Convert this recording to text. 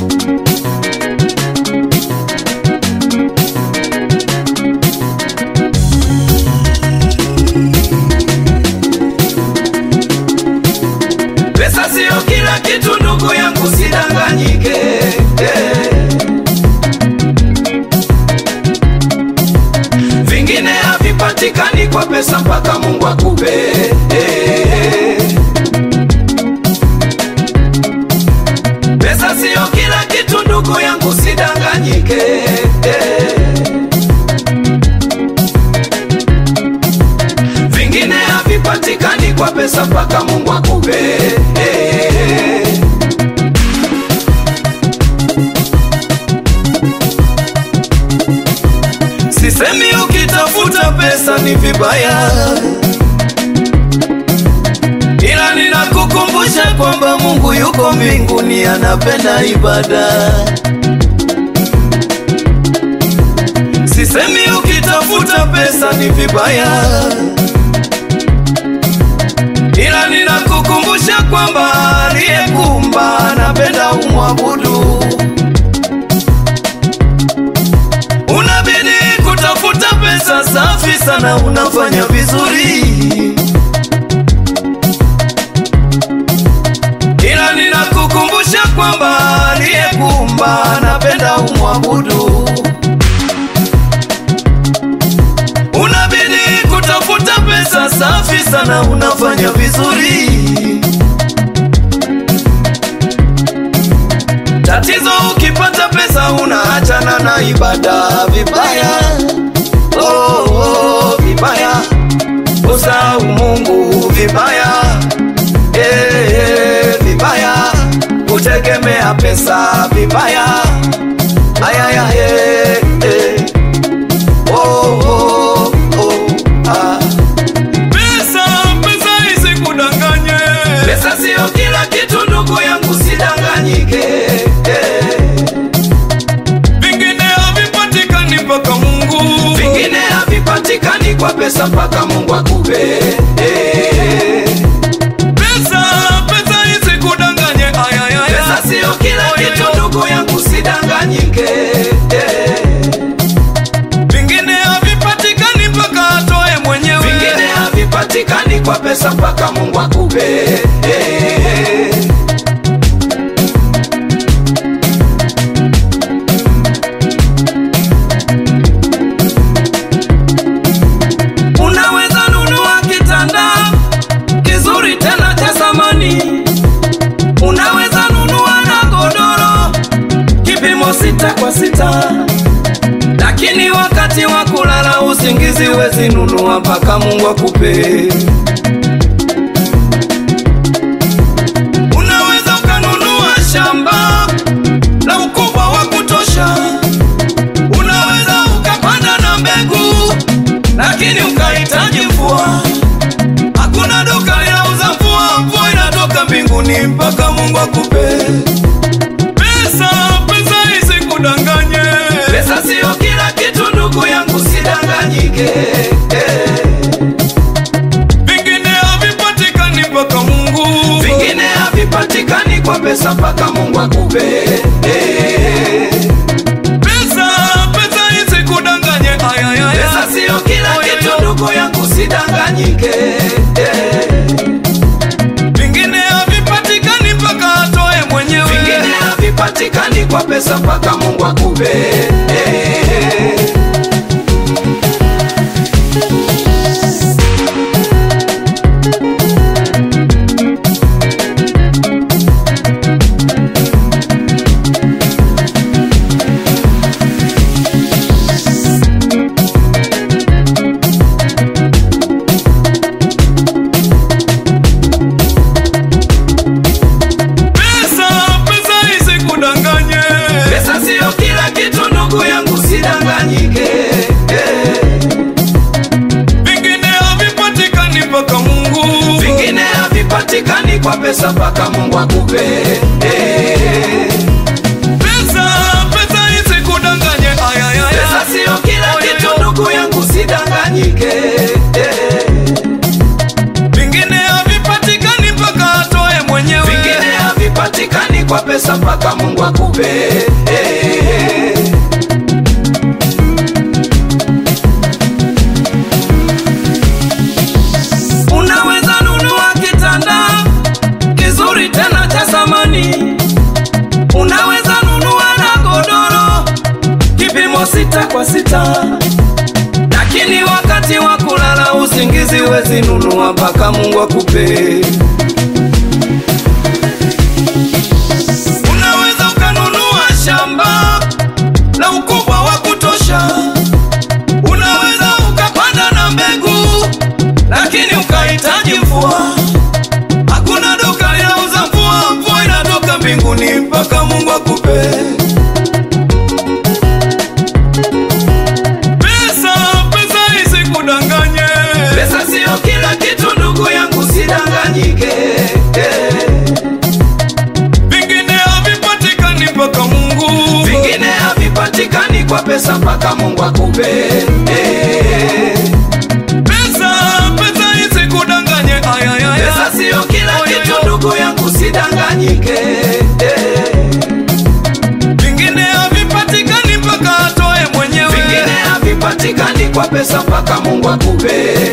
Pesa sio kila kitu ndugu yangu, sidanganyike. Eh. Vingine havipatikani kwa pesa mpaka Mungu akupe. Eh. Pesa sio kila kitu ndugu yangu, sidanganyike. Eh. Vingine havipatikani kwa pesa mpaka Mungu akupe. Eh. Sisemi ukitafuta pesa ni vibaya, ila ninakukumbusha kwamba Mungu yuko mbinguni, anapenda ibada. Sisemi ukitafuta pesa ni vibaya, ila ninakukumbusha kwamba aliyekuumba anapenda umwabudu. Unabidi kutafuta pesa safi sana, unafanya vizuri, ila ninakukumbusha kwamba aliyekuumba anapenda umwabudu. Unabidi kutafuta pesa safi sana, unafanya vizuri. Tatizo ukipata pesa unaachana na ibada vibaya, oh, oh, vibaya, usahau Mungu vibaya, eh, eh, vibaya, kutegemea pesa vibaya, ayaya, eh, eh. Oh, oh, oh, ah. Pesa, pesa isikudanganye. Pesa sio kila kitu ndugu yangu, sidanganyike. Eh. Vingine havipatikani mpaka Mungu. Vingine havipatikani kwa pesa mpaka Mungu akupe. Eh. Pesa, pesa isikudanganye. Ay, ay, ay, Pesa ay. sio kila Oyo, kitu yo. ndugu yangu, sidanganyike. Eh. Vingine havipatikani mpaka atoe mwenyewe. Vingine havipatikani kwa pesa mpaka Mungu akupe. Eh. Unaweza nunua kitanda kizuri tena cha samani, unaweza nunua na godoro kipimo sita kwa sita, lakini wakati wa kulala usingizi wezi nunua mpaka Mungu akupe. Unaweza ukanunua shamba la ukubwa wa kutosha, unaweza ukapanda na mbegu, lakini ukahitaji mvua. Hakuna duka linauza mvua, mvua inatoka mbinguni mpaka Mungu akupe. Pesa, pesa isikudanganye. Pesa sio kila kitu ndugu yangu, sidanganyike. Eh. Vingine havipatikani mpaka Mungu. Vingine havipatikani kwa pesa mpaka Mungu akupe. Eh. Pesa, pesa isikudanganye. Ay, ay, ay, Pesa ay. sio kila Oyo, kitu yo. ndugu yangu, sidanganyike. Eh. Vingine havipatikani mpaka atoe mwenyewe. Vingine havipatikani kwa pesa mpaka Mungu akupe. Eh. Pesa, pesa isikudanganye. Pesa sio kila kitu ndugu yangu, sidanganyike. Eh. Vingine havipatikani mpaka Mungu. Vingine havipatikani kwa pesa mpaka Mungu akupe. Eh. Pesa, pesa isikudanganye. Ay, ay, ay, Pesa ay. sio kila Oyo, kitu yo. ndugu yangu, sidanganyike. Eh. Vingine havipatikani mpaka atoe mwenyewe. Vingine havipatikani kwa pesa mpaka Mungu Mungu akupe. Eh. Unaweza nunua kitanda kizuri tena cha samani, unaweza nunua na godoro kipimo sita kwa sita, lakini wakati wa kulala usingizi wezi nunua mpaka Mungu akupe. Unaweza ukanunua shamba la ukubwa wa kutosha, unaweza ukapanda na mbegu, lakini ukahitaji mvua. Hakuna duka linauza mvua, mvua inatoka mbinguni mpaka Mungu akupe. Pesa, pesa isikudanganye. Pesa siyo kila kitu, ndugu yangu, sidanganyike. Eh. Vingine havipatikani mpaka Mungu. Vingine havipatikani kwa pesa mpaka Mungu akupe. Eh. Pesa, pesa isikudanganye. Ay, ay, ay, Pesa ay. siyo kila Oyo, kitu, yo. ndugu yangu, sidanganyike. Eh. Vingine havipatikani mpaka atoe mwenyewe. Vingine havipatikani kwa pesa mpaka Mungu akupe.